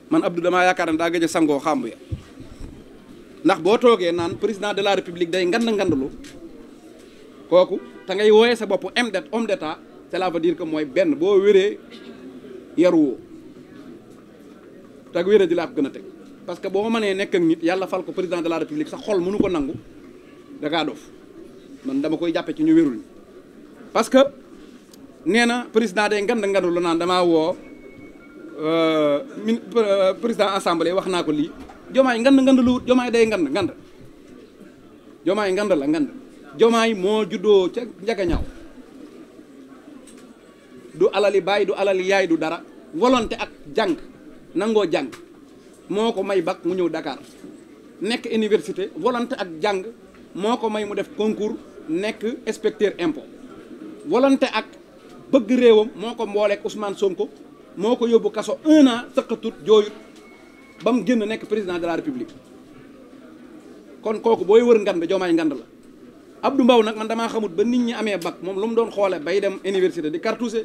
man Abdou damaa yaakaar ne daa gëj a sangoo xàmb ya ndax boo toogee naan président de la république day ngand ngandalu kooku te ngay wooyee sa bopp homme d'État homme d'état cela veut dire que mooy benn boo wéree yaruwoo tag wéree di laa ko gën a teg parce que boo mënee nekk ak nit yàlla fal ko président de la république sa xol mënu ko nangu da kaa dof man dama koy jàppe ci ñu wérul parce que nee na président day ngand ngandalu naan damaa woo min président assemblée wax naa ko lii jomaay ngand ngand lu wut jomaay day ngand ngand jomaay ngand la ngand jomaay moo juddoo ca njagañaaw du alali baay du alali yaay du dara volonté ak jàng nangoo jàng moo ko may bac mu ñëw Dakar nekk université volonté ak jàng moo ko may mu def concours nekk inspecteur impôt volonté ak bëgg réewam moo ko mbooleek Ousmane Sonko moo ko yóbbu kaso un an sëqatut jooyut ba mu génn nekk président de la république kon kooku booy wër ngand joomaay ngand la Abdou Mbow nag man damaa xamut ba nit ñi amee bac moom lu mu doon xoole bay dem université di cartouché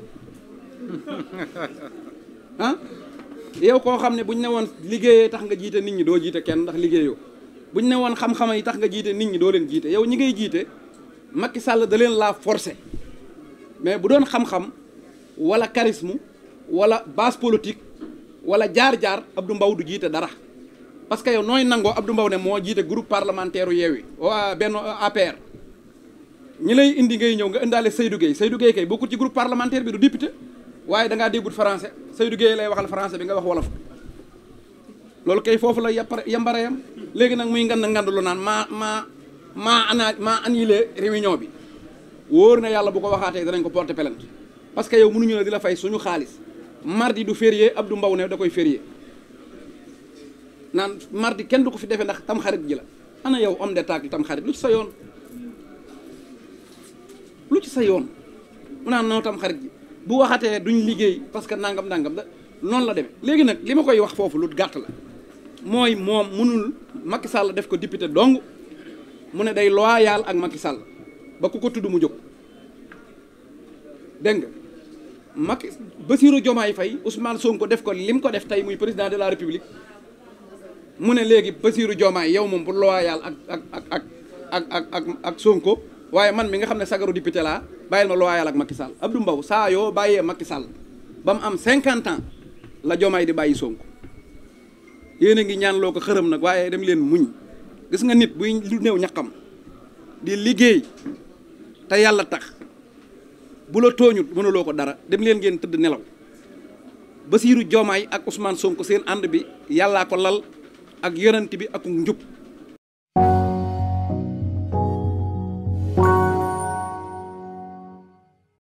ah yow koo xam ne buñ ne woon liggéeyee tax nga jiite nit ñi doo jiite kenn ndax liggéeyoo buñ ne woon xam-xam yi tax nga jiite nit ñi doo leen jiite yow ñi ngay jiite Macky Sall da leen laa forcé mais bu doon xam-xam wala charisme wala base politique wala jaar-jaar Abdou Mbow du jiite dara parce que yow nooy nangoo Abdou Mbow ne moo jiite groupe parlementaire u Yewwi waa benn APR ñi lay indi ngay ñëw nga indaale Seydou Gueye Seydou Gueye kay bokkul ci groupe parlementaire bi du député waaye da ngaa déggut français Seydou Gueye lay waxal français bi nga wax wolof loolu kay foofu la yàppare yambare yam léegi nag muy ngand ngand lu naan maa maa maa ana maa annulé réunion bi wóor na yàlla bu ko waxaatee danañ ko porter plainte parce que yow mënuñu ne di la fay suñu xaalis mardi du férié Abdou Mbow ne da koy férié naan mardi kenn du ko fi defee ndax tam xarit ji la ana yow homme d'état tam xarit lu ci sa yoon lu ci sa yoon mu naan noo tam xarit ji bu waxatee duñ liggéey parce que nangam nangam da noonu la demee léegi nag li ma koy wax foofu lu gàtt la mooy moom mënul Macky Sall def ko député dong mu ne day loyal ak Macky Sall ba ku ko tudd mu jóg dégg nga Macky Bassirou Diomaye Faye Ousmane Sonko def ko lim ko def tey muy président de la République mu ne léegi Bassirou Diomaye yow moom bu loyal ak ak ak ak ak ak ak ak Sonko waaye man mi nga xam ne sagaru député laa bàyyil ma loyal ak Macky Sall Abdou Mbow saa yoo bàyyee Macky Sall ba mu am 50 ans la Diomaye di bàyyi Sonko yéen a ngi ñaan loo ko xërëm nag waaye dem leen muñ gis nga nit buy lu néew ñaqam di liggéey te yàlla tax bu la tooñut mënuloo ko dara dem leen ngeen tëdd nelaw Bassirou Diomaye ak Ousmane Sonko seen ànd bi yàllaa ko lal ak yonent bi ak njub